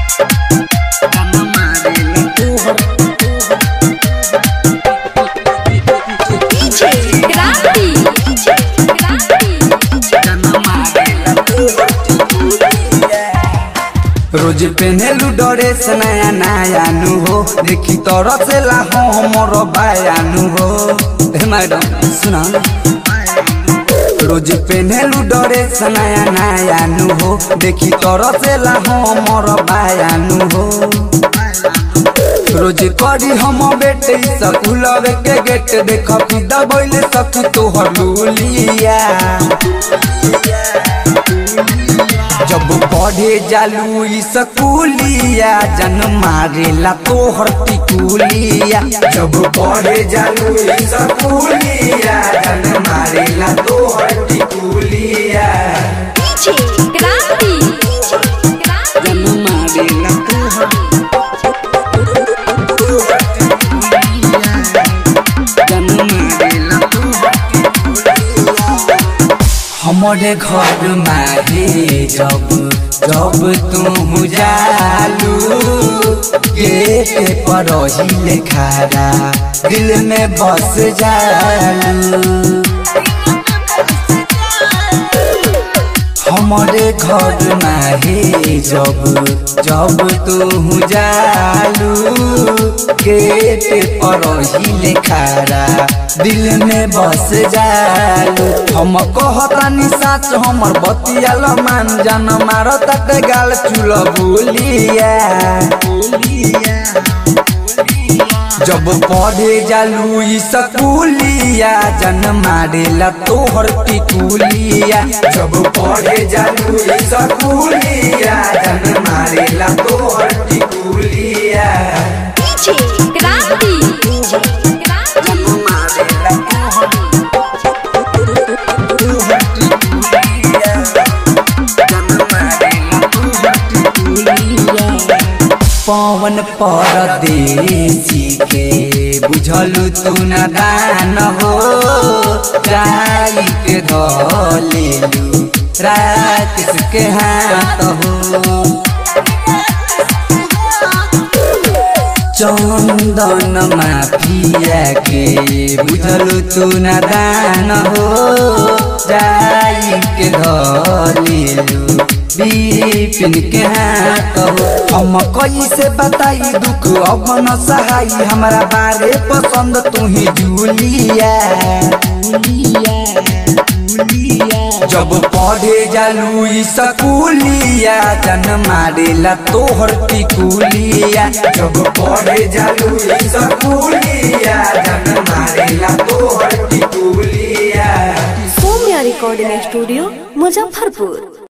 जन मारेला तोहर DJ Grandi. DJ Grandi. जन मारेला तोहर रोज पेनेलु ड्रेस नया नया नु हो देखी तरह से ला हमर बायानु हो हे मैडम सुना रोज पेनेलु ड्रेस नया नया नु हो देखी तरह से ला हमर बायानु हो रोज करी हम बेटे स्कूल के गेट देख फिदा बोले सखी तोहर लुलिया जब पढ़े जालू ई स्कूलिया जन मारेला तोहर टिकुलिया जब पढ़े जालू ई स्कूलिया जन मारेला तोहर टिकुलिया DJ Grandi. DJ Grandi. जन मारेला तोहर जन मारेला तोहर हमारे घर माहे जब जब तू जालू गेट पर ही खारा दिल में बस जालू हमारे घर माहे जब जब तू जालू गेट पर ही खारा दिल में बस जालू हम कहतानी साच हमर बतियाल मान जान मार तक गाल चुल बोलिया जब पढ़े जालू ई स्कूलिया जन मारेला तोहर टिकुलिया जब पढ़े जालू ई स्कूलिया जन मारेला तोहर टिकुलिया DJ Grandi. DJ Grandi. जन मारेला तोहर तोहर टिकुलिया जन मारेला तोहर टिकुलिया पवन परदेसी के बुझलु तू न दान हो जाई के धलेलु रात के हाथ हो चंदन माफिया के बुझलु तू न दान हो जाई के धलेलु बिपिन के हाथ हो हम कैसे बताई दुख अब न सहाई हमरा बारे पसंद तू ही जूलिया जब पढ़े जालू ई स्कूलिया जन मारेला तोहर टिकुलिया जब पढ़े जालू ई स्कूलिया जन मारेला तोहर टिकुलिया सौम्या रिकॉर्डिंग स्टूडियो मुजफ्फरपुर